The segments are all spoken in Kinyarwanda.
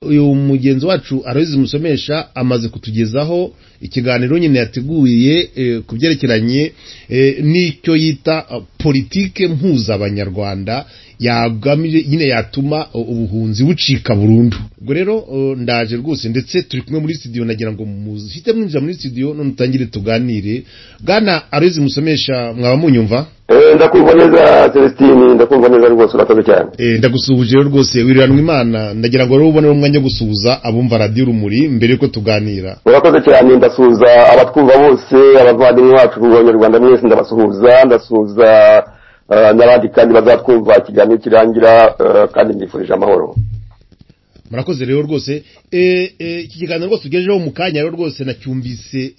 uyu mugenzi wacu arabizi musomesha amaze kutugezaho ikiganiro nyine yateguriye ku byerekeranye n'icyo yita politike mpuzabanyarwanda yagamije nyine yatuma ubuhunzi bucika burundu ubwo rero ndaje rwose ndetse turi kumwe muri studio nagira ngo muhite mwinjira muri studio none utangire tuganire bwana arezi musomesha mwaba munyumva ndakumva neza celestine ndakumva neza rwose urakoze cyane ndagusuhuje rero rwose wiriranwa imana ndagira ngo rero ubone umwanya wo gusuhuza abumva radiyo urumuri mbere yuko tuganira urakoze cyane ndasuhuza abatwumva bose abavandimwe bacu ku banyarwanda mwese ndabasuhuza ndasuhuza n'abandi kandi bazatwumva ikiganiro kirangira kandi mbifurije amahoro murakoze rero rwose iki kiganiro rwose ugejejeho mu kanya rero rwose nacyumvise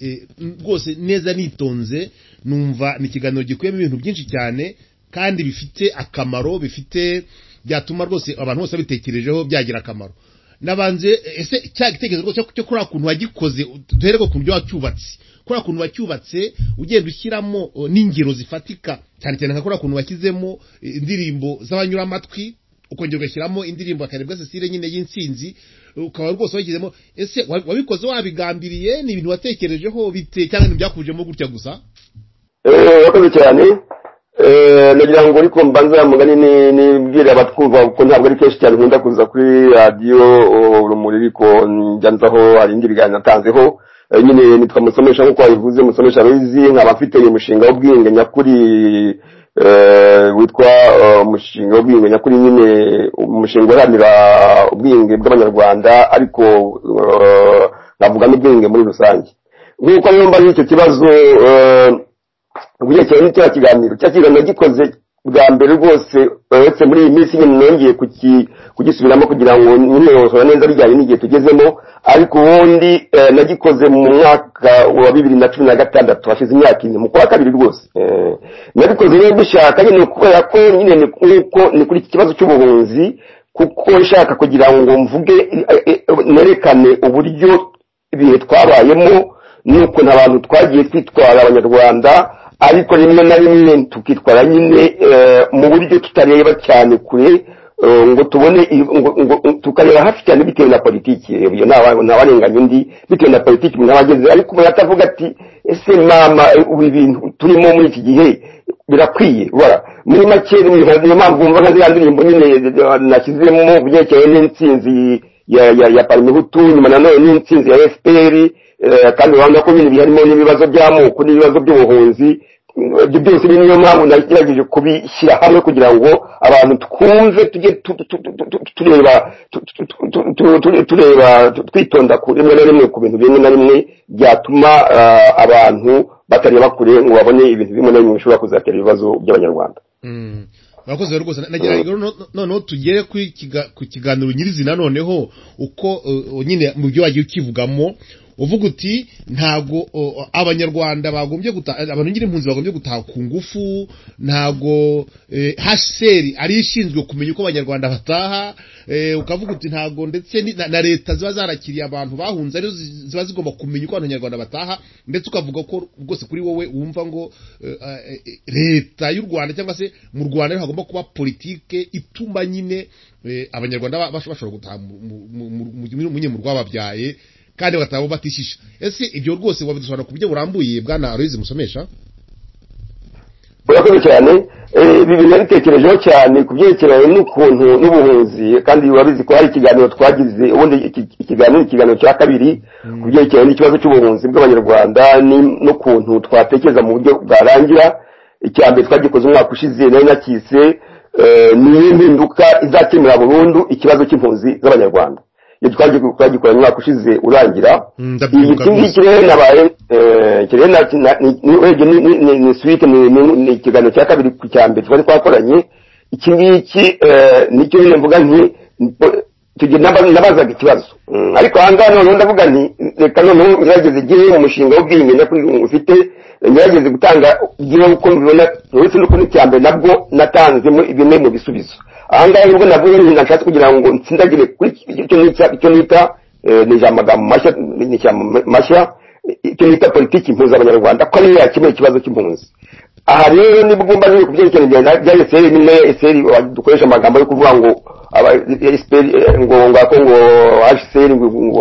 rwose neza nitonze numva ni ikiganiro gikuyemo ibintu byinshi cyane kandi bifite akamaro bifite byatuma rwose abantu bose babitekerejeho byagira akamaro nabanze ese cya gitekerezo rwose cyo kuri akuntu wagikoze duhere ku buryo wacyubatse kuri akuntu wacyubatse ugenda ushyiramo n'ingero zifatika cyane cyane nka kuri akuntu washyizemo indirimbo z'abanyuramatwi ukongera ugashyiramo indirimbo ya karebwa cecile nyine y'insinzi ukaba rwose wayishyizemo ese wabikoze wabigambiriye ni ibintu watekerejeho bite cyangwa ibintu byakujemo gutya gusa urakoze cyane nagira ngo ariko mbanza mugani nibwire abatwumva kuko ntabwo ari kenshi cyane nkunda kuza kuri radiyo urumuri ariko njyanzaho hari indi biganiro natanzeho nyine nitwa musomesha nk'uko wabivuze musomesha abizi nkaba mfite uyu mushinga w'ubwiyenge nyakuri witwa umushinga w'ubwiyunge nyakuri nyine umushinga uharanira ubwiyunge bw'abanyarwanda ariko navuga n'ubwiyunge muri rusange nk'uko rero mbaze icyo kibazo ugerekeranye n'icya kiganiro cya kiganiro gikoze bwa mbere rwose uretse muri iyi minsi nyine nongeye kugisubiramo kugira ngo nyine nsohora neza bijyanye n'igihe tugezemo ariko ubundi nagikoze mu mwaka wa bibiri na cumi na gatandatu hashize imyaka ine mu kwa kabiri rwose nabikoze rero dushaka nyine kubera ko nyine nk'uko ni kuri iki kibazo cy'ubuhunzi kuko nshaka kugira ngo mvuge nerekane uburyo ibihe twabayemo n'uko nta bantu twagiye twitwara abanyarwanda ariko rimwe na rimwe tukitwara nyine mu buryo tutareba cyane kure ngo tubone tukareba hafi cyane bitewe na politiki iyo ntawarenganya undi bitewe na politiki mwabageze ariko umuntu atavuga ati ese mama ibi bintu turimo muri iki gihe birakwiye ubara muri make niyo mpamvu wumva nka ziriya ndirimbo nyine nashyizemo byerekeye n'insinzi ya parimehutu nyuma nanone n'insinzi ya efuperi kandi urabona ko ibintu biharimo n'ibibazo by'amoko n'ibibazo by'ubuhunzi ibyo byose ni niyo mpamvu nagerageje kubishyira hamwe kugira ngo abantu twumve tujye tureba tureba twitonda rimwe na rimwe ku bintu bimwe na bimwe byatuma abantu batareba kure ngo babone ibintu bimwe na bimwe bishobora kuzatera ibibazo by'abanyarwanda murakoze rwose nagira ngo noneho tugere ku kiganiro nyirizina noneho uko nyine mu byo wagiye ukivugamo uvuga uti ntago abanyarwanda bagombye abantu nyir'impunzi bagombye gutaha ku ngufu ntago hasheri ari ishinzwe kumenya uko abanyarwanda bataha ukavuga uti ntago ndetse na leta ziba zarakiriye abantu bahunze arizo ziba zigomba kumenya uko abanyarwanda bataha ndetse ukavuga ko rwose kuri wowe wumva ngo leta y'u rwanda cyangwa se mu rwanda hagomba kuba politike ituma nyine abanyarwanda bashobora gutaha mu rwababyaye kandi bataba batishisha ese ibyo rwose wabidusobanura ku buryo burambuye bwana aroyizi musomesha urakoze cyane ibi bintu nabitekerejeho cyane ku byerekeranye n'ukuntu n'ubuhunzi kandi urabizi ko hari ikiganiro twagize ubundi ikiganiro ikiganiro cya kabiri ku byerekeranye n'ikibazo cy'ubuhunzi bw'abanyarwanda n'ukuntu twatekereza mu buryo bwarangira icya mbere twagikoze umwaka ushize nayo nakise ni impinduka izakemura burundu ikibazo cy'impunzi z'abanyarwanda iyo twagikoranye umwaka ushize urangira iyi ngiki rero nabaye ni suwite ni ikiganiro cya kabiri ku cya mbere twari twakoranye iki ngiki nicyo nyine mvuga nti nabazaga ikibazo ariko aha ngaha noneho ndavuga nti reka noneho ngerageze igihe umushinga w'ubwiyunge nyakuri ufite ngerageze gutanga igihe uko mbibona uretse n'uko n'icya mbere nabwo natanzemo bimwe mu bisubizo ahangaha nubwo navuye nyina nshatse kugira ngo nsindagire kuri icyo nita ni ijambo mashya ni mashya icyo nita politiki impunzi abanyarwanda ko ariyo yakemura ikibazo cy'impunzi aha rero nibwo mba niri ku byerekeranye bya eseri nyine eseri dukoresha amagambo yo kuvuga ngo aba esiperi ngo ngako ngo hcr ngo ngo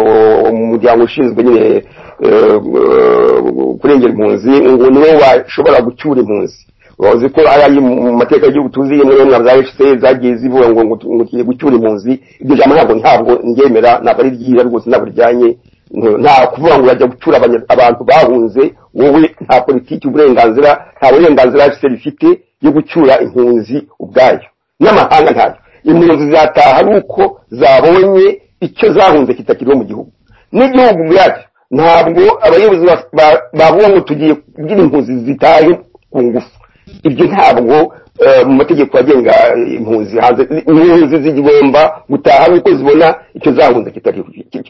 umuryango ushinzwe nyine eh, eh, kurengera impunzi ngo niwe washobora gucyura impunzi uzi ko ari ayo mu mateka y'igihugu tuzi muri mwa za hcr zagiye zivuga ngo ngo ngo tugiye gucyura impunzi iryo jambo ntabwo ntabwo ndyemera ntabwo ari ryiza rwose ntabwo ryanye nta kuvuga ngo urajya gucura abantu bahunze wowe nta politiki uburenganzira nta burenganzira hcr ifite yo gucyura impunzi ubwayo n'amahanga ntayo impunzi zataha ari uko zabonye icyo zahunze kitakiriho mu gihugu n'igihugu ubwacyo ntabwo abayobozi bavuga ngo tugiye kugira impunzi zitaye ku ngufu ibyo ntabwo mu mategeko agenga impunzi hanze impunzi zigomba gutaha ari uko zibona icyo zahunze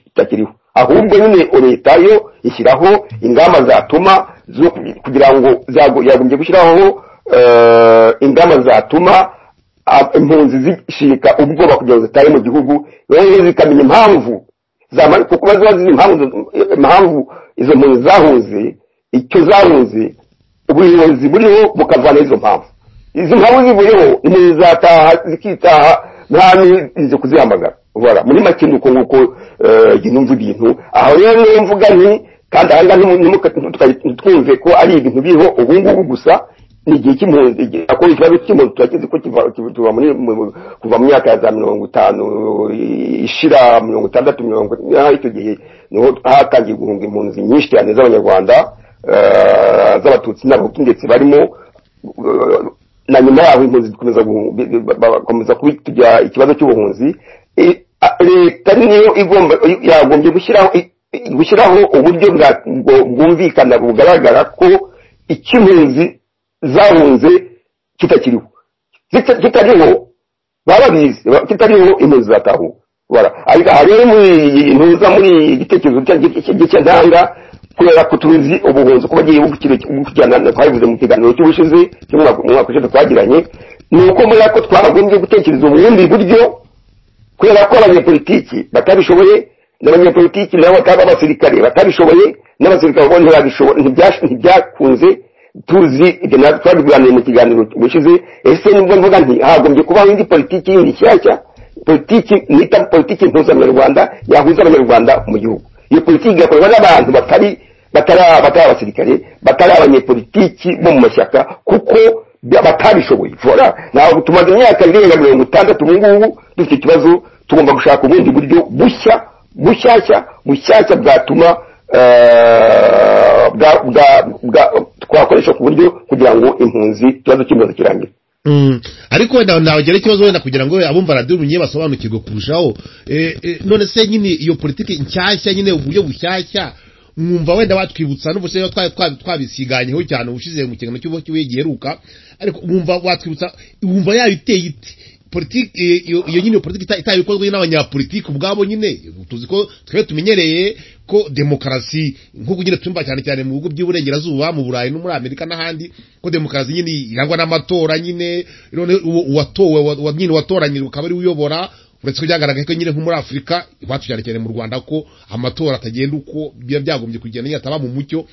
kitakiriho ahubwo nyine leta yo ishyiraho ingamba zatuma kugira ngo yagombye gushyiraho ingamba zatuma impunzi zishika ubwoba kugira ngo zitaye mu gihugu rero zikamenya impamvu kuko ziba zizi impamvu izo mpunzi zahunze icyo zahunze ubuyobozi buriho bukavana izo mpamvu izi mpamvu ziburiho impunzi zataha zikitaha nta n'izi kuzihamagara ubara muri make ni uko nguko igihe numva ibintu aho rero niyo mvuga nti kandi aha ngaha ntitwumve ko ari ibintu biriho ubu ngubu gusa ni igihe cy'impunzi akora ikibazo cy'impunzi turakizi ko kiva muri kuva mu myaka ya za mirongo itanu ishira mirongo itandatu mirongo icyo gihe niho hatangiye guhunga impunzi nyinshi cyane z'abanyarwanda z'abatutsi n'abahutu ndetse barimo na nyuma yaho impunzi zikomeza kuba tujya ikibazo cy'ubuhunzi leta niyo igomba yagombye gushyiraho gushyiraho uburyo bwumvikana bugaragara ko icy'impunzi zahunze kitakiriho kitariho barabizi kitariho impunzi zatahuka aha rero ntuza muri igitekerezo cy'intanga kubera ko tuzi ubuhunzi kuba agiye gukirana twabivuze mu kiganiro cy'ubushize cy'umwaka ushize twagiranye ni uko muri ako twagombye gutekereza ubundi buryo kubera ko abanyepolitiki batabishoboye n'abanyepolitiki nabo bataba abasirikare batabishoboye n'abasirikare bo ntibyakunze tuzi ibyo natwe twabiganiriye mu kiganiro gishize ese nibwo mvuga nti hagombye kubaho indi politiki yindi nshyashya politiki nita politiki impuza abanyarwanda yahuza abanyarwanda mu gihugu iyo politiki igakorwa n'abantu batari batari abasirikare batari abanyepolitiki bo mu mashyaka kuko batabishoboye vora ntabwo tumaze imyaka irenga mirongo itandatu ubu ngubu dufite ikibazo tugomba gushaka ubundi buryo bushya bushyashya bushyashya bwatuma twakoresha ku buryo kugira ngo impunzi ikibazo cy'impunzi kirangire ariko wenda ntagira ikibazo wenda kugira ngo abumva radiyo runye basobanukirwe kurushaho none se nyine iyo politiki nshyashya nyine uburyo bushyashya mwumva wenda watwibutsa n'ubuse twabisiganyeho cyane ubushize mu kiganiro cy'ubuhe giheruka ariko mwumva watwibutsa wumva yabiteye iti politiki iyo nyine politiki itabikozwe n'abanyapolitiki ubwabo nyine tuzi ko twebwe tumenyereye ko demokarasi nk'uko nyine twumva cyane cyane mu bihugu by'iburengerazuba mu burayi no muri amerika n'ahandi ko demokarasi nyine irangwa n'amatora nyine none uwatowe nyine watoranyijwe ukaba ari uyobora uretse ko byagaragaye ko nyine nko muri afurika iwacu cyane cyane mu rwanda ko amatora atagenda uko biba byagombye kugenda nyine ataba mu mucyo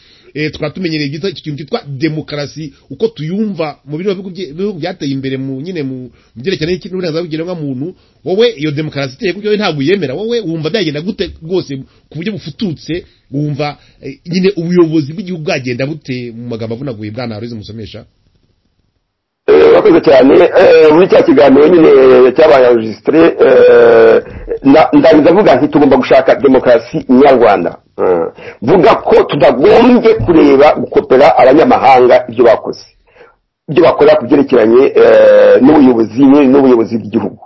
tukaba tumenyereye icyo kintu cyitwa demokarasi uko tuyumva mu bihugu byateye imbere mu nyine mu byerekeranye n'uburenganzira bw'ikiremwamuntu wowe iyo demokarasi iteye kuko ntabwo uyemera wowe wumva byagenda gute rwose ku buryo bufututse wumva nyine ubuyobozi bw'igihugu bwagenda bute mu magambo avunaguye bwa ntarurizi musomesha wakoze cyane muri cya kiganiro nyine cyabaye rejisitire ndabiza avuga nti tugomba gushaka demokarasi nyarwanda vuga ko tutagombye kureba gukopera abanyamahanga ibyo bakoze ibyo bakora ku byerekeranye n'ubuyobozi n'ubuyobozi bw'igihugu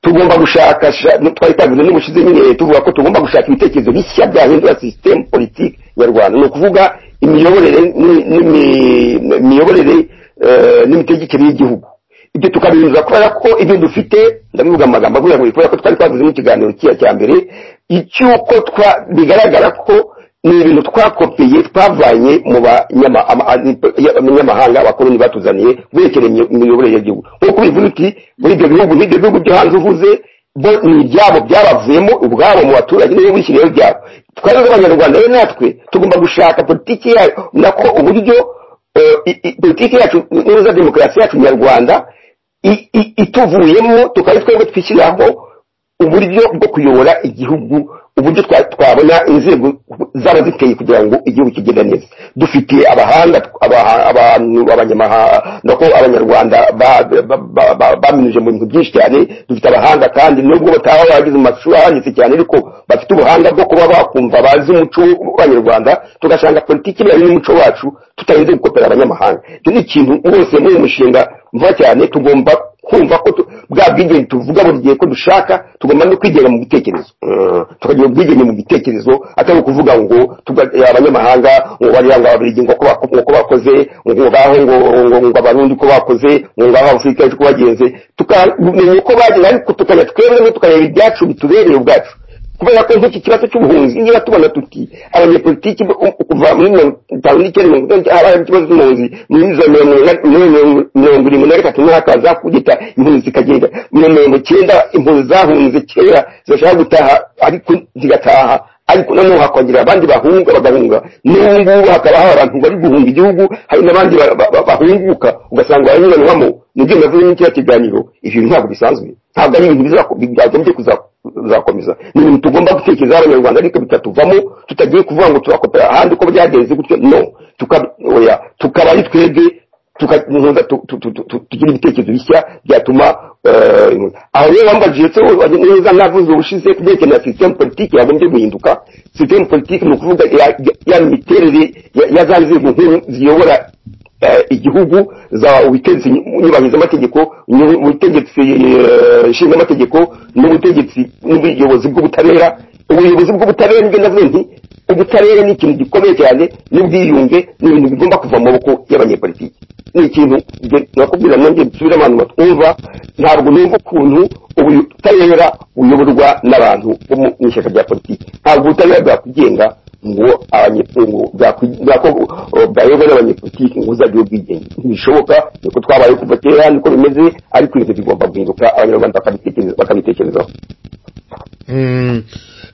tugomba gushaka twari twabivuze n'ubushize nyine tuvuga ko tugomba gushaka ibitekerezo bishya byahindura sisitemu politiki nyarwanda ni ukuvuga imiyoborere n'imiyoborere n'imitegekere y'igihugu ibyo tukabinyuza kubera ko ibyo dufite ndabivuga amagambo avuga ngo kubera ko twari twavuze mu kiganiro kiya cya mbere icy'uko bigaragara ko ni ibintu twakopeye twavanye mu banyamahanga abakoloni batuzaniye berekeye imiyoborere y'igihugu nk'uko bivuga uti muri ibyo bihugu n'ibyo bihugu byo hanze uvuze bo ni ibyabo byabavuyemo ubwabo mu baturage nibo bishyiriyeho ibyabo twari abanyarwanda rero natwe tugomba gushaka politiki yayo nako uburyo politiki yacu neza demokarasi yacu nyarwanda ituvuyemo tukaba twebwe twishyiraho uburyo bwo kuyobora igihugu uburyo twa- twabona inzego zaba zikeye kugira ngo igihugu kigende neza dufite abahanga aba- abantu abanyamahanga ko abanyarwanda ba- ba- ba- ba- baminuje mu bintu byinshi cyane dufite abahanga kandi nubwo bataba bagize mu mashuri ahanitse cyane ariko bafite ubuhanga bwo kuba bakumva bazi umuco w'abanyarwanda tugasanga politiki bari n'umuco wacu tutarinze gukopera abanyamahanga icyo ni ikintu bose muri uyu mushinga mva cyane tugomba kumva ko tu- bwa bwigenge tuvuga buri gihe ko dushaka tugomba no kwigenga mu bitekerezo Eh, tukagira ubwigenge mu bitekerezo atari ukuvuga ngo tuga- eh, abanyamahanga ngo bariya ngo ababiligi ngo ko bako- ngo ko bakoze ngo ngaho ngo ngo- ngo abarundi ko bakoze ngo ngaho afurika yacu ko bagenze tukamenya uko bagenze ariko tukajya twebwe tukareba ibyacu bitubereye ubwacu kubera ko nk'iki kibazo cy'ubuhunzi niba tubona tuti abanyepolitiki bo- u- kuva muri mirongo itanu n'icyenda mirongo itandatu habaye ikibazo cy'ubuhunzi muri za mirongo ina- mirongo- mirongo irindwi na gatatu niho hakaza kugita impunzi zikagenda muri mirongo icyenda impunzi zahunze kera zirashaka gutaha ariko zigataha ariko noneho hakongera abandi bahunga bagahunga n'ubu ngubu hakaba hari abantu bari guhunga igihugu hari n'abandi ba- ba- ba- bahunguka ugasanga baranyuranwamo nibyo navuye muri kiriya kiganiro ibyo bintu ntabwo bisanzwe ntabwo ari ibintu bizako- byagombye kuza bizakomeza ni ibintu tugomba gutekereza abanyarwanda ariko bitatuvamo tutagiye kuvuga ngo turakopera ahandi uko byagenze gutyo no tuka- oya, tukaba ari twebwe tuka- ntuza tu- tu- tu- tu- tugira ibitekerezo bishya byatuma eh, aho rero wambajije se wowe neza navuze ubushize ku byerekeye na sisitemu politiki yagombye guhinduka sisitemu politiki ni ukuvuga ya- ya- ya miterere ya- ya za nzego nkuru ziyobora eh, igihugu za ubutegetsi nyubahirizaamategeko nyu- ubutegetsi eh, nshingamategeko n'ubutegetsi n'ubuyobozi bw'ubutabera ubuyobozi bw'ubutabera nibyo ndavuze nti ubutabera ni ikintu gikomeye cyane n'ubwiyunge ni ibintu bigomba kuva mu maboko y'abanyepolitiki ni ikintu njye nakubwira nongeye nsubire abantu batwumva ntabwo numva ukuntu ubutabera buyoborwa n'abantu bo mu mu ishyaka rya politiki ntabwo ubutabera bwakwigenga ngo abanyekungu bwako bayobe n'abanyepolitiki ngo uzajye ubwigenge ntibishoboka niko twabaye kuva kera niko bimeze ariko ibintu bigomba guhinduka abanyarwanda bakabitekereza- bakabitekerezaho Mm.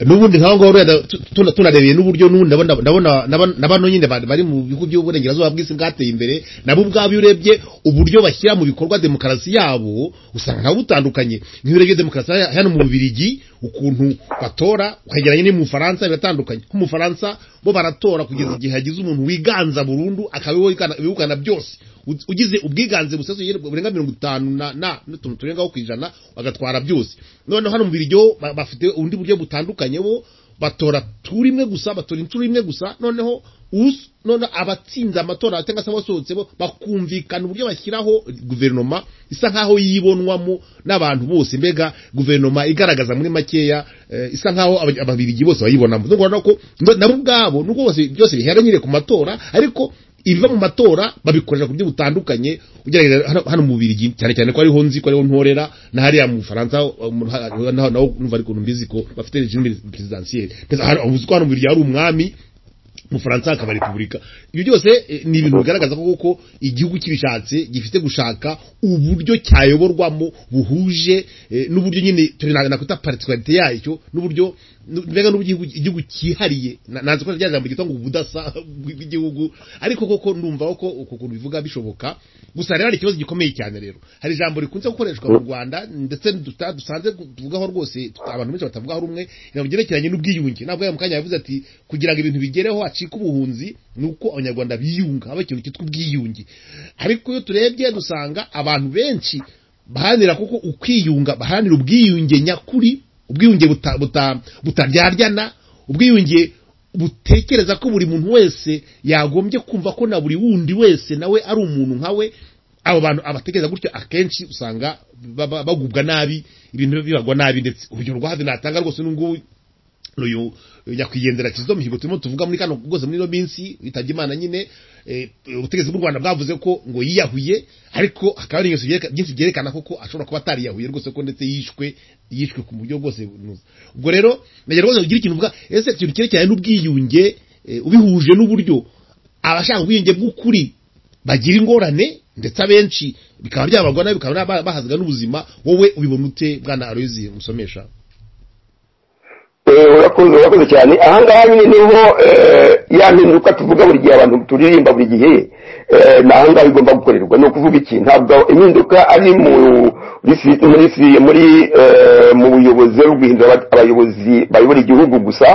n'ubundi nk'aho ngaho rero tu- tuna- tunarebeye n'uburyo n'ubu ndabona ndabona ndabona- na bano nyine bari bari mu bihugu by'uburengerazuba bw'isi bwateye imbere nabo ubwabo iyo urebye uburyo bashyira mu bikorwa demokarasi yabo usanga nabo butandukanye nk'iyo urebye demokarasi ya- hano mu Bubiligi ukuntu batora ukagereranya n'iyo mu Bufaransa biratandukanye nko mu Bufaransa bo baratora kugeza igihe hagize umuntu wiganza burundu akabibukana bibukana byose U- ugize ubwiganze busesuye burenga mirongo itanu na na n'utuntu turengaho ku ijana bagatwara byose noneho hano mu Bubiligi ba- bafite ubundi buryo butandukanye bo batora turi imwe gusa batora inshuro imwe gusa noneho us none abatsinze amatora cyangwa se abasohotse bo bakumvikana uburyo bashyiraho guverinoma isa nkaho yibonwamo n'abantu bose mbega guverinoma igaragaza muri makeya eh, isa nkaho aba- ababiligi bose bayibonamo nubwo urabona ko ngo nabo ubwabo nubwo bose byose bihera nyine ku matora ariko ibiva mu matora babikoresha ku buryo butandukanye ugerageza hano- hano mu Bubiligi cyane cyane ko ariho nzi ko ariho ntorera na hariya mu Bufaransa uh, mu- ha- naho naho numva ariko mbizi ko bafite regime presidentielle Ndetse hano- uzi ko hano mu Bubiligi hari umwami mu Faransa hakaba repubulika ibyo byose eh, ni ibintu bigaragaza ko koko igihugu kibishatse gifite gushaka uburyo cyayoborwamo buhuje eh, n'uburyo nyine turi na- nakwita particularité yacyo n'uburyo nu- mbega n'uburyo igihugu- igihugu cyihariye Na- nazi ko rya jambo ryitwa ngo ubudasa bw'igihugu ariko koko ndumva ko uku kuntu bivuga bishoboka gusa rero hari ikibazo gikomeye cyane rero hari ijambo rikunze gukoreshwa mu Rwanda ndetse duta- dusanze tuvugaho rwose abantu benshi batavugaho rumwe ijambo ryerekeranye n'ubwiyunge nabwo mu kanya yavuze ati kugira ngo ibintu bigereho hacike ubuhunzi ni uko abanyarwanda biyunga haba ikintu cyitwa ubwiyunge ariko iyo turebye dusanga abantu benshi baharanira kuko ukwiyunga baharanira ubwiyunge nyakuri ubwiyunge buta- buta- butaryarya ubwiyunge butekereza ko buri muntu wese yagombye kumva ko na buri wundi wese nawe ari umuntu nkawe abo bantu abatekereza gutyo akenshi usanga baba- bagubwa nabi ibintu bibagwa nabi ndetse urugero rwahazi natanga rwose n'ubungubu uyu nyakwigendera Kizito Mihigo turimo tuvuga muri kano rwose muri ino minsi witabye Imana nyine eh, ubutegetsi bw'u Rwanda bwavuze ko ngo yiyahuye ariko hakaba hari ingeso byereka- byinshi byerekana koko ashobora kuba atariyahuye rwose ko ndetse yishwe yishwe ku buryo bwose bunoze. ubwo rero nagira rwose ugira ikintu uvuga ese ikintu cyerekeranye n'ubwiyunge eh, ubihuje n'uburyo abashaka ubwiyunge bw'ukuri bagira ingorane ndetse abenshi bikaba byabagwa nabi bikaba naba- bahazwa n'ubuzima wowe ubibona ute bwana Aloyizi musomesha Eh, urakoze urakoze cyane ahangaha nyine niho eh, ya mpinduka tuvuga buri gihe abantu turirimba buri gihe eh, ni ahangaha bigomba gukorerwa ni ukuvuga iki ntabwo impinduka ari mu muri si- muri si- muri eh, mu buyobozi rero guhindura aba- abayobozi bayobora igihugu gusa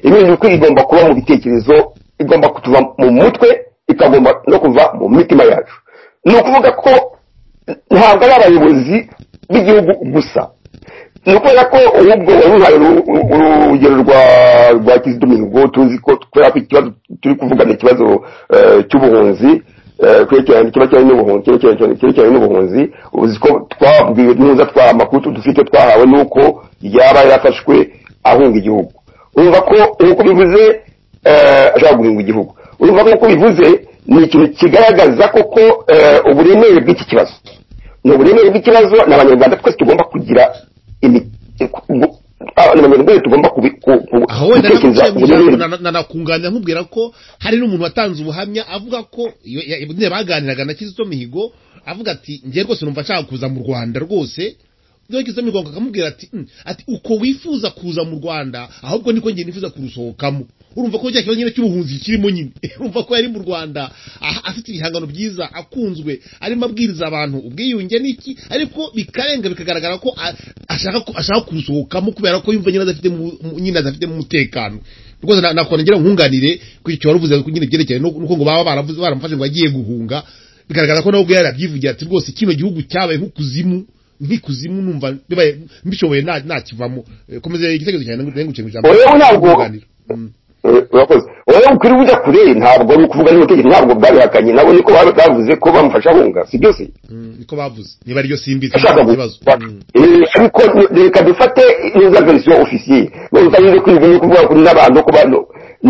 impinduka igomba kuba mu bitekerezo igomba kutuva mu mutwe ikagomba no kuva mu mitima yacu ni ukuvuga ko ntabwo ari abayobozi b'igihugu gusa ni ukubera ko ahubwo wari uhaye uru- uru- urugero rwa rwa kizito mihigo tuzi ko kubera ko ikibazo turi kuvugana ikibazo eh, cy'ubuhunzi eh, cyerekeranye cyerekeranye n'ubuhunzi cyerekeranye cyerekeranye n'ubuhunzi uzi ko twabwiwe neza twa amakuru dufite twahawe n'uko yaba yarafashwe ahunga igihugu urumva ko nk'uko bivuze eh, ashobora guhunga igihugu urumva ko nk'uko bivuze ni ikintu kigaragaza koko eh, uburemere bw'iki kibazo ni uburemere bw'ikibazo ni abanyarwanda twese tugomba kugira imi- gu- abanyarwanda twese tugomba kubi- ku- ku- aho wenda gutekereza naguciye mu uburemere. ijambo na- na- nakunganya nkubwira ko hari n'umuntu watanze ubuhamya avuga ko iyo- ya- nyine baganiraga na Kizito Mihigo avuga ati ngiye rwose numva nshaka kuza mu Rwanda rwose Ngiye Kizito Mihigo akamubwira ati "Mm, ati uko wifuza kuza mu Rwanda ahubwo niko ngiye nifuza kurusohokamo urumva ko cyakibazo nyine cy'ubuhunzi kirimo nyine urumva ko yari mu Rwanda ah, afite ibihangano byiza akunzwe arimo abwiriza abantu ubwiyunge n'iki ariko bikarenga bikagaragara ko a- ashaka ku- ashaka kurusohokamo kubera ko yumva nyine adafite mu- mu- nyine adafitemo umutekano rwose na- nakora ngira nkunganire ku icyo wari uvuze ku nyine byerekeye nuko ngo baba baravuze baramufashe ngo agiye guhunga bigaragara ko nawe ubwe yarabyivugira ati rwose kino gihugu cyabaye nk'ukuzimu nk'ikuzimu numva bibaye mbishoboye nta- nakivamo Eh, komeza igitekerezo cyawe nangu- nangu uciye mu ijambo Oya, ntabwo- Nkunganire. Mm. Eh, urakoze wowe ukwiriye ujya kure ntabwo ari ukuvuga n'ubutegetsi ntabwo bwabihakanye nabo niko baba bavuze ko bamufasha ahunga si byo se Mm, niko bavuze niba ariryo simbizi ashaka nta kibazo gufata Mm. Eh, ariko reka dufate neza verisiyo ofisiye utarinze kwiga ni ukuvuga kuri n'abantu ku bantu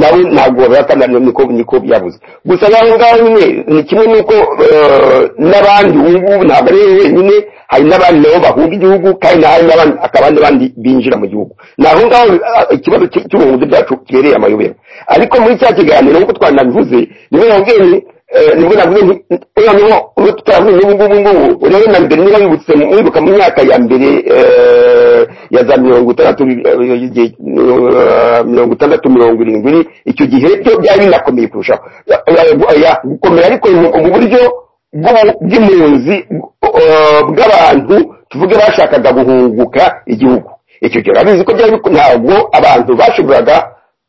nawe ntabwo baratana niko niko byabuze gusa naho ngaho nyine ni kimwe n'uko eh, n'abandi ubu ngubu ntabwo ari we wenyine hari n'abandi nabo bahunga igihugu kandi hari n'abandi hakaba n'abandi binjira mu gihugu ni aho ngaho ah, ikibazo cy- cy'ubuhunzi bwacu kibereye amayobera ariko muri cya kiganiro nk'uko twanabivuze niwe wabwiye ni- eh, nibwo navuze nti uriya niwo uri tutavuye n'ubu ngubu ngubu urebe na mbere niba wibutse mu- wibuka mu myaka ya mbere eh, ya za mirongo itandatu eh, igihe, eh, mirongo itandatu mirongo irindwi icyo gihe byo byari binakomeye kurushaho Ya- ya- ya- gukomera ariko mu- mu buryo bw'u- bw'impunzi eh, bw'abantu tuvuge bashakaga guhunguka igihugu icyo gihe urabizi ko byari biko- ntabwo abantu bashoboraga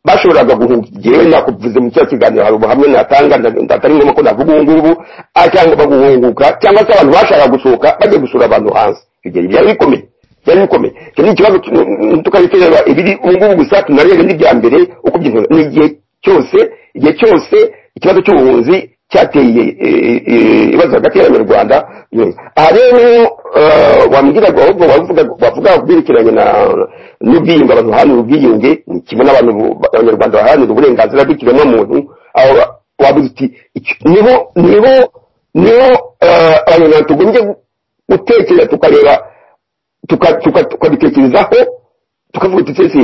bashoboraga guhunga igihe nakuvuze mu cya kiganiro hari ubuhamya natanga nda- atari ngombwa ko navuga ubu ngubu ah, cyangwa baguhunguka cyangwa se abantu bashaka gusohoka bajya gusura abantu hanze Icyo gihe byari bikomeye byari bikomeye icyo ni ikibazo tukabikerera ibiri ubu ngubu gusa tunarebe n'ibya mbere uko byihura ni igihe cyose igihe cyose ikibazo cy'ubuhunzi cyateye eh, eh, ibibazo hagati y'abanyarwanda Mm. aha rero eh, wambwiraga ahubwo wavuga wavuga ku byerekeranye na- n'ubwiyunge abantu baharanira ubwiyunge ni kimwe n'abantu bu- abanyarwanda baharanira uburenganzira bw'ikiremwamuntu aho wa- wabuze uti "Iki- niho niho niho eh, abanyarwanda tugombye gutekereza tukareba tuka- tuka- tukabitekerezaho tukavuga uti sese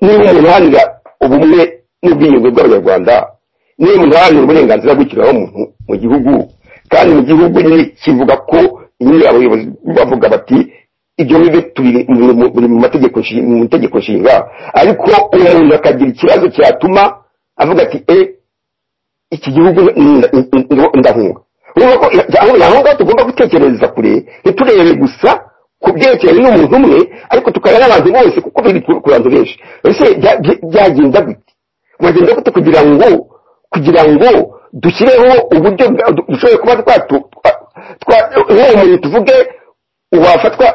niba umuntu uharanira ubumwe n'ubwiyunge bw'abanyarwanda niba umuntu uharanira uburenganzira bw'ikiremwamuntu mu gihugu kandi mu gihugu nyine kivuga ko nyine abayobozi bavuga bati ibyo bibe turi mu- mu- biri mu mategeko nshi- mu itegeko nshinga ariko umuntu akagira ikibazo cyatuma avuga ati eh iki gihugu ni- ni- ni- ndahunga urumva ko aho- aho ngaho tugomba gutekereza kure ntiturebe gusa ku byerekeranye n'umuntu umwe ariko tukareba n'abantu bose kuko biri ku ku bantu benshi ese bya- bya- byagenda gute wagenda gute kugira ngo kugira ngo dushyireho uburyo bwa- du- dushoboye kuba twatu twa- twa- nk'uwo muntu tuvuge wafatwa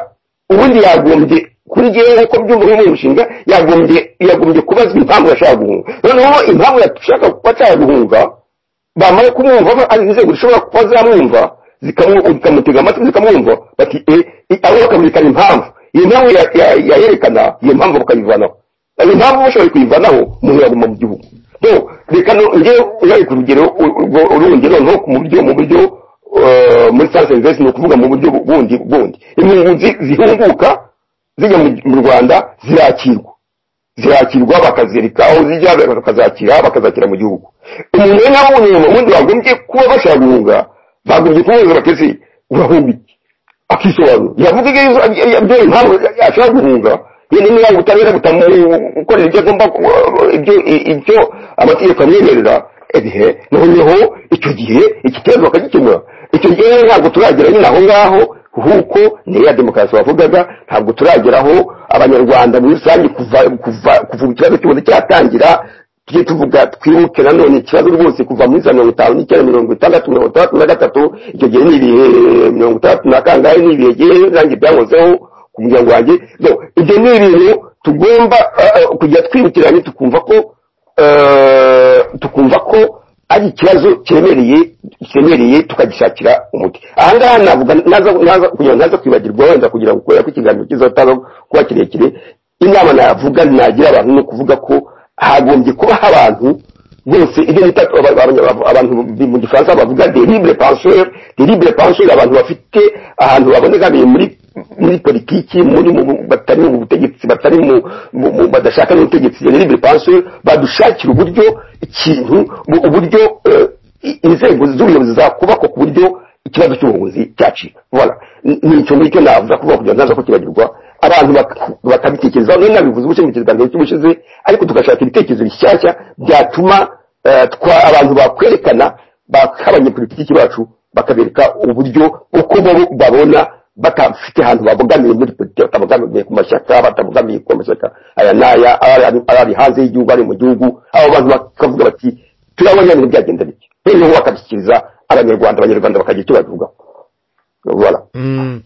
ubundi yagombye kuri jyewe nk'uko byumva nk'uwo mushinga yagombye yagombye kubazwa impamvu yashaka guhunga noneho impamvu yashaka kuba ashaka guhunga bamara kumwumva ari inzego zishobora kuba zamwumva zikamu- zikamutega amatwi zikamwumva bati eh, eh, abo bakamwerekana impamvu iyo mpamvu ya- ya- yayerekana iyo mpamvu bakayivanaho iyo mpamvu bashoboye kuyivanaho umuntu yaguma mu gihugu no reka no- njye ubaye ku rugero u- urwo- urundi noneho ku buryo mu buryo eh, muri sanse investi ni ukuvuga mu buryo bu- bundi bundi impunzi zihunguka zijya mu- mu rwanda zirakirwa zirakirwa bakazirika aho zijya bakazakira bakazakira mu gihugu umuntu rero nawe umuntu ubundi bagombye kuba bashaka guhunga bagombye kumubuza batesi urahunga iki akisobanura yavuze ibyo ibyo impamvu ashaka guhunga yenda niba ubutabera butamukorera ibyo agomba ku- ibyo ibyo amategeko amwemerera ehe noneho icyo gihe iki kibazo bakagikemura icyo gihe rero ntabwo turagera nyine aho ngaho kuko ni ya demokarasi wavugaga ntabwo turageraho abanyarwanda muri rusange kuva kuva kuva ikibazo cyose cyatangira tujye tuvuga twimuke nanone ikibazo rwose kuva muri za mirongo itanu n'icyenda mirongo itandatu mirongo itandatu na gatatu icyo gihe ni ibihe mirongo itandatu na kangahe ni ibihe gihe nanjye byankozeho ku muryango wanjye no ibyo ni ibintu tugomba eh, kujya twibukiranye tukumva ko eh, tukumva ko ari ikibazo kiremereye kiremereye tukagishakira umuti ahangaha navuga naza- naza- kugira ngo ntaza kwibagirwa wenda kugira ngo kubera ko ikiganiro kizotaza kuba kirekire inama navuga nagira abantu ni ukuvuga ko hagombye kuba abantu bose ibyo bita aba- aba- aba- abantu bi- mu gifaransa bavuga deribure penseur deribure penseur abantu bafite ahantu babonekamiye muri muri politiki muri mu- batari mu butegetsi batari mu mu- mu- badashaka n'ubutegetsi deribure penseur badushakira uburyo ikintu bu- uburyo eh, i- inzego z'ubuyobozi zakubakwa ku buryo ikibazo cy'ubuvuzi cyacika voilà Ni- ni icyo ngicyo navuga kuvuga kugira ngo ntaza kukibagirwa abantu bak- bakabitekerezaho nari nabivuze ubushize mu kiganiro cy'ubushize ariko tugashaka ibitekerezo bishyashya byatuma eh, twa- abantu bakwerekana bak- abanyepolitiki bacu bakabereka uburyo uko bo babona batafite ahantu babogamiye muri politiki batabogamiye ku mashyaka batabogamiye ku mashyaka aya n'aya ari ari hanze y'igihugu ari mu gihugu abo bantu bakavuga bati turabona ibintu byagenda bityo noneho bakabishyikiriza abanyarwanda abanyarwanda bakagira icyo babivugaho voilà Mm.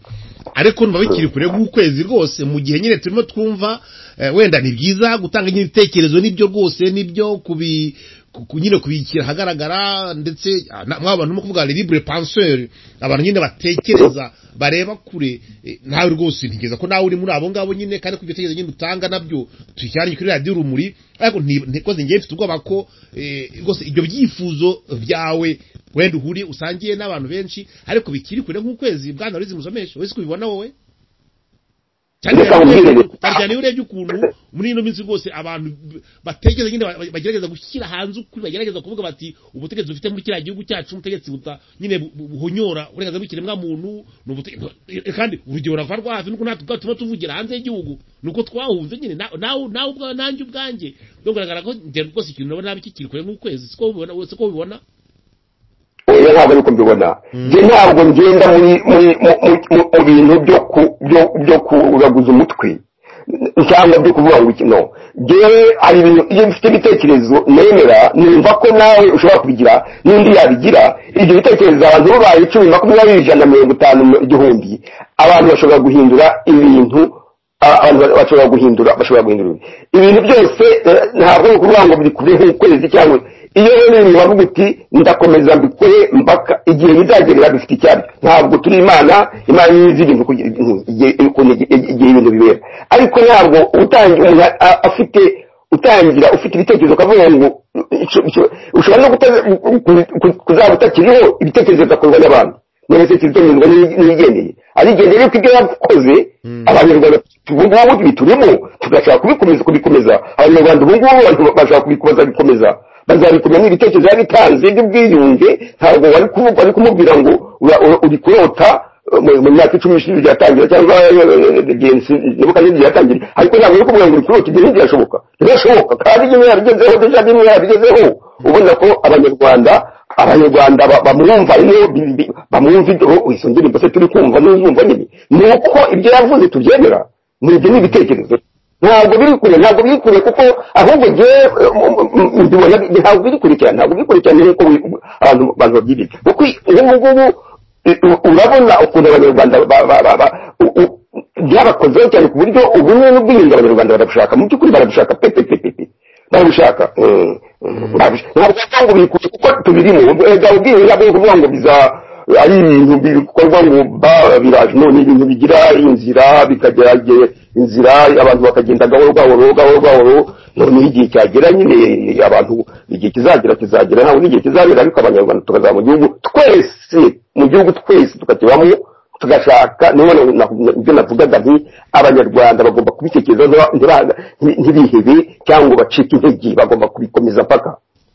ariko numva bikiri kure nk'ukwezi rwose mu gihe nyine turimo twumva eh, wenda ni byiza gutanga nyine ibitekerezo n'ibyo rwose n'ibyo kubi ku- ku- nyine kubikira ahagaragara ndetse ah, na- mwaba bantu kuvuga libre penseur abantu nyine batekereza bareba kure eh, nawe rwose ntigeza ko nawe uri muri abo ngabo nyine kandi ku bitekerezo nyine utanga nabyo tuyijyanye kuri radiyo rumuri ariko ntikoze ngewe mfite ubwoba ko eh, rwose ibyo byifuzo byawe wenda uhuriye usangiye n'abantu benshi ariko bikiri kure nk'ukwezi bwana rizi musomesha wese kubibona wowe cyane Reka cyane nkubwire. cyane iyo urebye ukuntu muri ino minsi rwose abantu b- batekereza nyine ba- bagerageza gushyira hanze ukuri bagerageza kuvuga bati ubutegetsi dufite muri kiriya gihugu cyacu ubutegetsi buta nyine bu- bu- buhonyora uburenganzira bw'ikiremwa muntu ni ubutegetsi kandi urugero rurava rwa hafi nuko natwe ubwacu tuba tuvugira hanze y'igihugu nuko twahunze nyine na- nawe nawe ubwawe nanjye ubwanjye bigaragara ko njye rwose ikintu nabona kikiri kure nk'ukwezi siko ubibona siko ubibona oya ntabwo niko mbibona njye ntabwo ngenda muri muri mu- mu- mu- mu bintu byo ku byo byo kuraguza umutwe cyangwa byo kuvuga ngo iki no njyewe hari ibintu iyo mfite ibitekerezo nemera numva ko nawe ushobora kubigira n'undi yabigira ibyo bitekerezo abantu babaye icumi makumyabiri ijana mirongo itanu igihumbi abantu bashobora guhindura ibintu a- abantu ba- bashobora guhindura bashobora guhindura ibintu byose eh, ntabwo ni ukuvuga ngo biri kuri nk'ukwezi cyangwa iyo rero bavuga uti ndakomeza mbikore mpaka igihe bizagerera bifite icyabyo ntabwo turi imana imana niyo izi ibintu kugira- igihe- igihe igihe ibintu bibera ariko ntabwo utangira umuntu a- a- afite utangira ufite ibitekerezo ukavuga ngo ico- ico- ushobora no kuta- ku- ku- kuzaba utakiriho ibitekerezo bigakorwa n'abantu n'ibitekerezo bigakorwa n'ibigendeye arigendeye ko ibyo yakoze abanyarwanda ubu ngubu ibi turimo tugashaka kubikomeza kubikomeza abanyarwanda ubu ngubu abantu bashaka kubikoza bikomeza bazabikomeza n'ibitekerezo yari itanze by'ubwiyunge ntabwo wari kuvuga wari kumubwira ngo ura- ura- uri kurota eh, mu mu myaka icumi ishize ryatangira cyangwa gensi nibuka n'ibyo ryatangira ariko ntabwo uri kumubwira ngo uri kurota ibyo ntibyashoboka ntibirashoboka kandi iyo yarabigezeho deja n'imwe yarabigezeho ubona ko abanyarwanda abanyarwanda ba- bamwumva rero bi- bi- bamwumva ibyo izo ndirimbo se turi kumva n'uzumva nyine ni uko ibyo yavuze tubyemera ni ibyo ni ibitekerezo ntabwo biri kure ntabwo biri kure kuko ahubwo njyewe eh, m- m- m- mbibona bi- ntabwo biri kure cyane ntabwo biri kure cyane nk'uko wi- abantu abantu babyibika kuko ubu ngubu eh, u- urabona ukuntu abanyarwanda ba- ba- ba- ba- u- u- byabakozeho cyane ku buryo ubumwe n'ubwiyunge abanyarwanda barabushaka mu by'ukuri barabushaka pe pe pe pe pe babishaka Mm, mm, babishaka. ntabwo cyangwa ubikuje kuko tubirimo ubwega ubwiyunge ntabwo kuvuga ngo biza ari ibintu bikorwa ngo ba- biraje none ibintu bigira inzira bikajya inzira abantu bakagenda gahoro gahoro gahoro gahoro noneho igihe cyagera nyine abantu igihe kizagera kizagera ntabwo n'igihe kizabera ariko abanyarwanda tukazaba mu gihugu twese mu gihugu twese tukakibamo tugashaka niyo na- na- ibyo navugaga nti abanyarwanda bagomba kubitekerezaho ntiba- ntiba- nti- ntibihebe cyangwa ngo bacike intege bagomba kubikomeza mpaka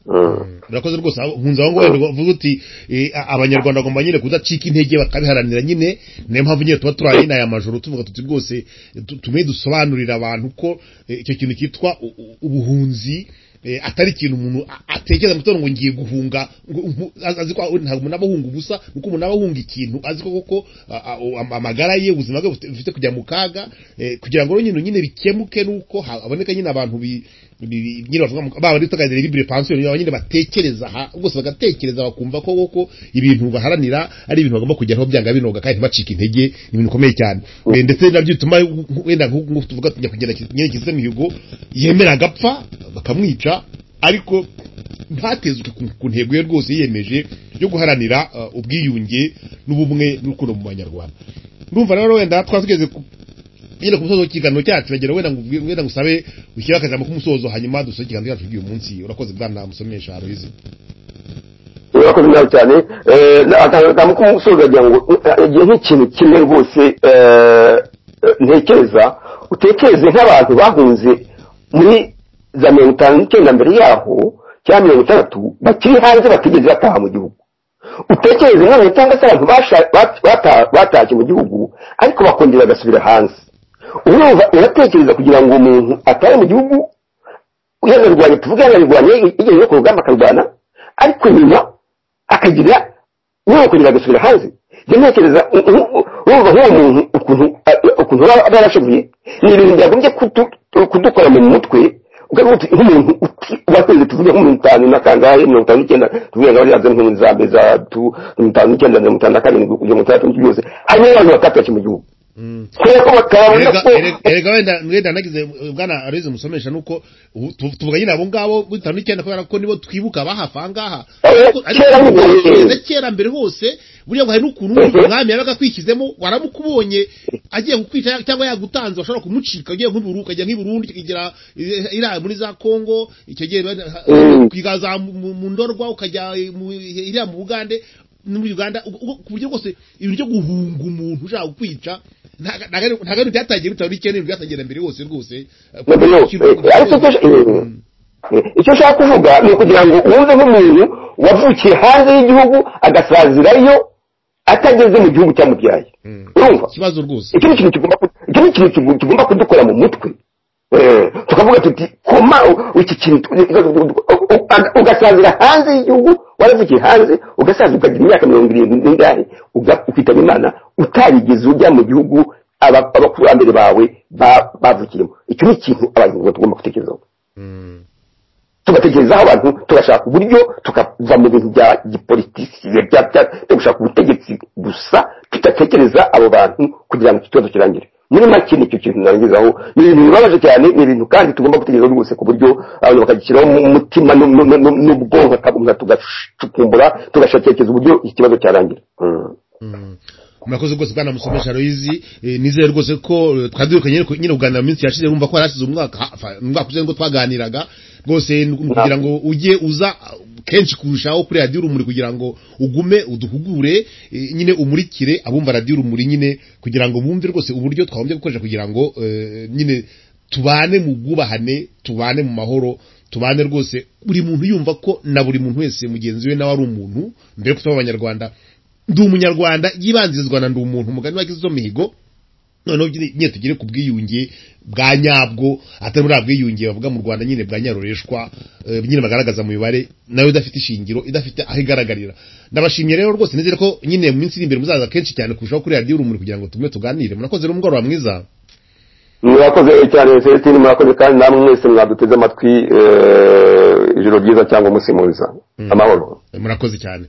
Mm. murakoze rwose aho- nkunze aho ngaho uvuga uti eh, a- abanyarwanda bagomba nyine kudacika intege bakabiharanira nyine niyo mpamvu nyine tuba turaye n'aya majoro tuvuga tuti rwose eh, tu- tume dusobanurira abantu ko eh, icyo kintu cyitwa u- u- ubuhunzi eh, atari ikintu umuntu a- atekereza mu gitondo ngo ngiye guhunga ngo umpu- azi ko ntabwo umuntu aba ahunga ubusa nuko umuntu aba ahunga ikintu azi ko koko a- a- am- amagara ye ubuzima bwe bufite- bufite kujya mu kaga eh, kugira ngo rero nyine nyine bikemuke nuko haboneka nyine abantu bi- bi- nyine bavuga mu- baba duteganyiriza bibure pansiyo nyine batekereza aha bose bagatekereza bakumva ko koko ibintu baharanira ari ibintu bagomba kujyaho byanga binoga kandi ntibacike intege ni ibintu bikomeye cyane Eh, ndetse nabyo bituma wenda nk'uko tuvuga tujya kugenda nyerekeza mihigo yemera agapfa bakamwica ariko ntatezwe ku ku ntego ye rwose yiyemeje yo guharanira uh, ubwiyunge n'ubumwe n'urukundo mu banyarwanda ndumva rero wenda twatugeze ku nyine ku musozo w'ikiganiro cyacu uragera wenda ngo ubwi- wenda ngusabe ushyire akajambo k'umusozo hanyuma dusoze ikiganiro cyacu cy'uyu munsi urakoze bwana musomesha Aloyizi urakoze nabi cyane akantu k'umusozi agira ngo eh, igihe nk'ikintu kimwe rwose eh, eh, ntekereza utekereze nk'abantu bahunze muri za mirongo itanu n'icyenda mbere yaho cyangwa mirongo itandatu bakiri hanze batigeze bataha mu gihugu utekereze nk'abantu cyangwa se abantu basha- bat- bata- batashye mu gihugu ariko bakongera bagasubira hanze urumva uratekereza kugira ngo umuntu atare mu gihugu yanarwanya tuvuge yanarwanye igihe yo ku rugamba akarwana ariko nyuma akagira yakongera agasubira hanze njya ntekereza u- u- u- urumva nk'uwo muntu ukuntu a- ukuntu aba aba yarashoboye ni ibintu byagombye kudu- kudukora mu mutwe ukavuga uti nk'umuntu uti- wakwezi tuvuge nko mirongo itanu na kangahe mirongo itanu n'icyenda tuvuge ngo ariya nk'umuntu za mbere za tu- mirongo itanu n'icyenda mirongo itanu na karindwi kugeza mirongo itandatu n'icyo byose hanyuma abantu batatu mu gihugu kubera ko batabona erega ko erega- erega wenda wenda nagize uh, bwana arize musomesha nuko ubu tu- tuvuga nyine abo ngabo muri tanu n'icyenda kubera ko nibo twibuka bahafa angaha Eh, ariko ariko kera ubu mbere. bwongereza kera mbere hose buriya ngo hari n'ukuntu wumva Mhm. umwami yabaga akwishyizemo waramukubonye agiye kukwica cyangwa yagutanze washobora kumucika ugiye nk'iburu ukajya nk'iburundi ukagera eh, iriya muri za kongo icyo gihe Mhm. ukigaza mu- mu mu ndorwa ukajya eh, mu- iriya mu bugande no muri uganda ubwo- ubwo- ku buryo bwose ibintu byo guhunga umuntu ushaka kukwica ntago ntago- ntago ari ibyatangiye bitawe n'ikindi bintu byatangira mbere hose rwose Eh, mbere yose Eh, ariko icyo eh, Mm. icyo ushaka kuvuga ni ukugira ngo wumve nk'umuntu wavukiye hanze y'igihugu agasazirayo atageze mu gihugu cyamubyaye Mm. urumva ikibazo rwose icyo ni ikintu kigomba ku- icyo ni ikintu kigu- tugomba kudukora mu mutwe Eh, tukavuga tuti koma u- iki kintu u- u- u- ugasazira hanze y'igihugu waravukiye hanze ugasaza ukagira imyaka mirongo irindwi n'ingahe uga- ukitaba imana utarigeze ujya mu gihugu aba- abakurambere bawe ba- bavukiyemo icyo ni ikintu abanyarwanda tugomba gutekerezaho Mm. tugatekerezaho abantu tugashaka uburyo tukava mu bintu bya gipolitiki bya bya- byo gushaka ubutegetsi gusa tudatekereza abo bantu kugira ngo iki kibazo kirangire muri make nicyo kintu narangizaho ni ibintu bibabaje cyane ni ibintu kandi tugomba gutekerezaho rwose ku buryo abantu bakagishyiraho mu mutima nu- nu- nu- n'ubwonko akabumva tugacukumbura tugashakishiriza uburyo iki kibazo cyarangira Mm. Mm. murakoze rwose bwana musomesha royizi nizere rwose ko eh, twadukanye nyine ku- nyine kuganira mu minsi yashize wumva ko harashize umwaka ha- fa- umwaka ushize ngo twaganiraga rwose ni kugira ngo ujye uza uh, kenshi kurushaho kuri radiyo urumuri kugira ngo ugume uduhugure eh, nyine umurikire abumva radiyo urumuri nyine kugira ngo bumve rwose uburyo twagombye gukoresha kugira ngo eh, nyine tubane mu bwubahane tubane mu mahoro tubane rwose buri muntu yumva ko na buri muntu wese mugenzi we nawe ari umuntu mbere kuko abanyarwanda ndi umunyarwanda yibanzirizwa na ndi umuntu umugani wa kizo mihigo noneho nyine nyine tugere ku bwiyunge bwa nyabwo atari buriya bwiyunge bavuga mu rwanda nyine bwa nyaroreshwa eh, nyine bagaragaza mu mibare nayo idafite ishingiro idafite aho igaragarira ndabashimiye rero rwose nizere ko nyine mu minsi iri imbere muzaza kenshi cyane kurushaho kuri radiyo urumuri kugira ngo tumwe tuganire murakoze rero umugoroba mwiza murakoze cyane celestine murakoze kandi namwe mwese mwaduteze amatwi eh, ijoro ryiza cyangwa umunsi mwiza amahoro murakoze cyane